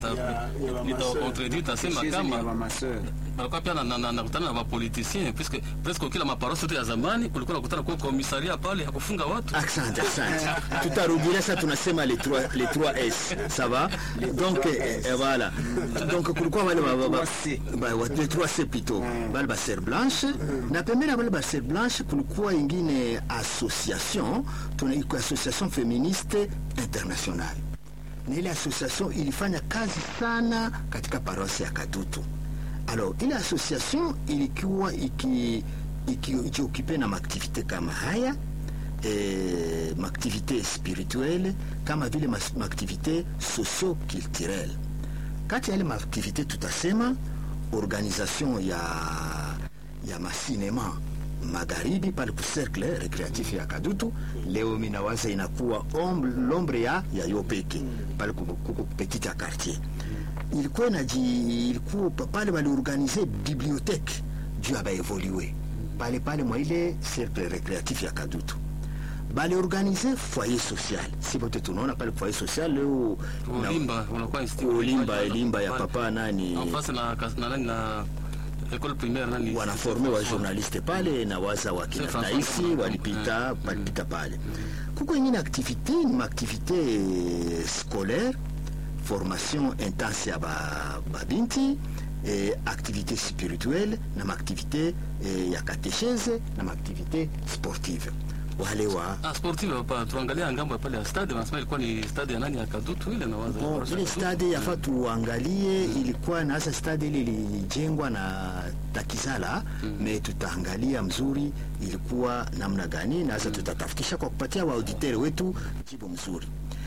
nitakontredit tasema kama walikuwa pia nakutana na wapolitisien puisque presque kila maparosi yote ya zamani kulikuwa nakutana kwa komisaria pale ya kufunga watu. Asante, asante. Tutarudilia sasa, tunasema les trois les 3 S. Ça va? Donc eh, eh, voilà. Donc kulikuwa wale wa wa wa les 3 C plutôt. Wale ba ser blanche na pembeni wale ba ser blanche kulikuwa ingine association tunaiko association féministe internationale na ile association ilifanya kazi sana katika parosi ya Kadutu. Alors ile association ilikuwa iki ikiokipe na maaktivite kama haya eh, maaktivite spirituelle kama vile maaktivite socio-culturelle. Kati ya ile maaktivite tutasema organisation ya ya masinema magharibi pale ku cercle recreatif ya Kadutu. Leo minawaza inakuwa l'ombre ya ya yopeke pale kuko petit ya quartier ilikuwa naji ilikuwa pale waliorganize bibliothèque juu ya baevolue pale pale mwa ile cercle recreatif ya Kadutu baliorganize foyer social, si bote tunaona pale foyer social leo Ulimba unakuwa institut Ulimba Elimba ya papa nani en face na na nani na école primaire nani wanaforme wa journaliste pale na waza wa kina François Taisi François. walipita walipita pale. Kuko ingine activité ni maaktivité scolaire formation intense ya ba, babinti eh, activité spirituelle na maaktivité eh, ya katechese na maaktivité sportive wale wa Ah, sportive hapa tuangalia ngambo ya pale ya stade wanasema ilikuwa ni stade ya nani ya Kadutu ile na waza ya Bon, Paroisse ile ya Kadutu. stade yafa tuangalie ilikuwa na hasa stade ile ilijengwa na Takizala me tutaangalia mzuri ilikuwa namna gani na hasa tutatafutisha kwa kupatia waauditere wetu jibu mzuri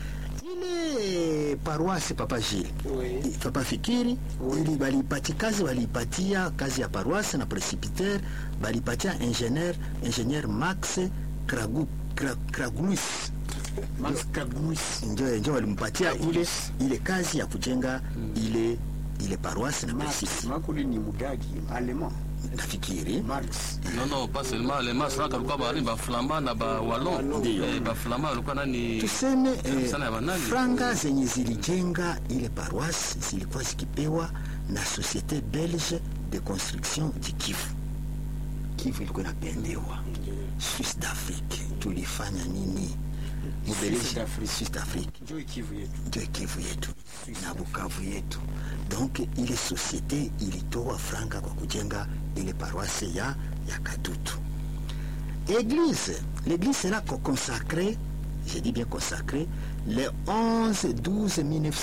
ile paroisse papa Gilles Oui. papa Fikiri ili balipati kazi walipatia kazi ya paroisse na presbytère balipatia ingénieur ingénieur Max Kragu, Kra, Kraglus Max Kaguis. njo njo walimpatia ile ile kazi ya kujenga ile ile paroisse na Max presbytère Makuli ni mudagi allemand. nafikiri Max. Non non pas seulement les mas raka walikuwa bali ba flamba na ba wallon Ndio. eh, ba flamba walikuwa nani tuseme eh, sana ya banani. franga zenye zilijenga ile paroisse zilikuwa zikipewa na société belge de construction du Kivu. Kivu ilikuwa inapendewa Suisse d'Afrique, tulifanya nini? Mubelgiji- Suisse d'Afrique. Suisse d'Afrique Njoo Kivu yetu. ndio Kivu yetu na Bukavu yetu. Donc ile société ilitoa franga kwa kujenga ile paroisse ya, ya Kadutu. Église, l'église sera co- consacrée, je dis bien consacrée, le 11 12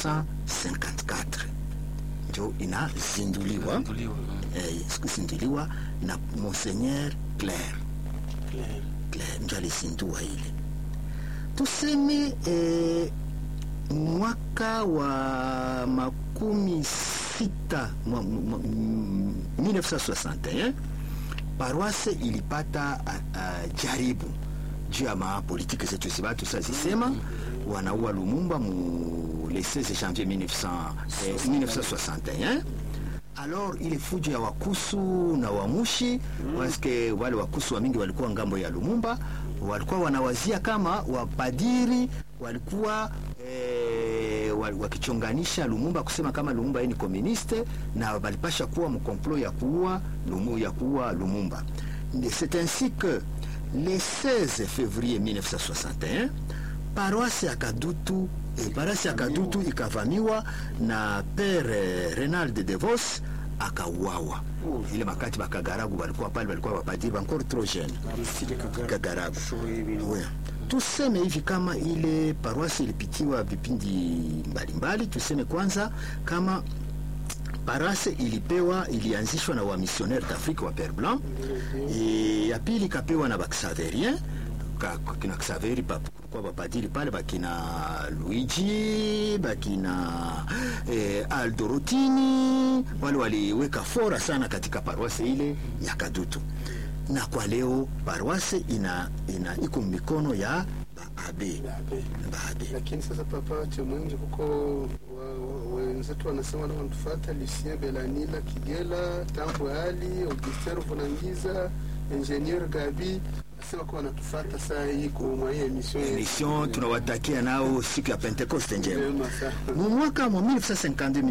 1954 ndio inazinduliwa Tuliwa. eh, kuzinduliwa na Monseigneur Claire Claire. Claire ndio alizindua ile tuseme eh, mwaka wa makumi sita mwa- mwa- mm, 1961 paroisse ilipata uh, uh, jaribu juu ya mapolitiki zetu zibatu sazisema wanaua Lumumba mu le 16 janvier 1900, eh, 1961 alors ile fujo ya wakusu na wamushi paske wale wakusu wa mingi walikuwa ngambo ya Lumumba walikuwa wanawazia kama wapadiri walikuwa eh, wa- wakichonganisha Lumumba kusema kama Lumumba yeye ni komuniste na balipasha kuwa mkomplo ya kuua Lumu, ya kuua Lumumba. C'est ainsi que le 16 février 1961 paroisse ya Kadutu eh, paroisse ya Kadutu ikavamiwa na père eh, Renald de Vos akauawa. Ile makati bakagaragu walikuwa pale, walikuwa wapadiri encore trop jeune Aristide Kagara. Kagaragu. Shoe ibintu. Ouais. Tuseme hivi kama ile paroisi ilipitiwa vipindi mbalimbali, tuseme kwanza kama parase ilipewa ilianzishwa na wamisionnaire d'Afrique wa Père Blanc e, ya pili ikapewa na baxaverien ka- kina Xaveri pa- kwa bapadiri pale bakina Luigi bakina eh, Aldo Rotini wale waliweka fora sana katika paroisse ile ya Kadutu na kwa leo paroisse ina, ina iko mikono ya baabe Abe. baabe lakini sasa papa chemwenje kuko wa- wa- wenzetu wanasema na wanatufuata Lucien Belanila Kigela Tambo Ali Augustin Vunangiza Ingenieur Gabi wote wako wanatufuata saa hii kwa hii emission yetu. emission tunawatakia nao siku ya pentekoste njema Njema sana. mu mwaka mu 1952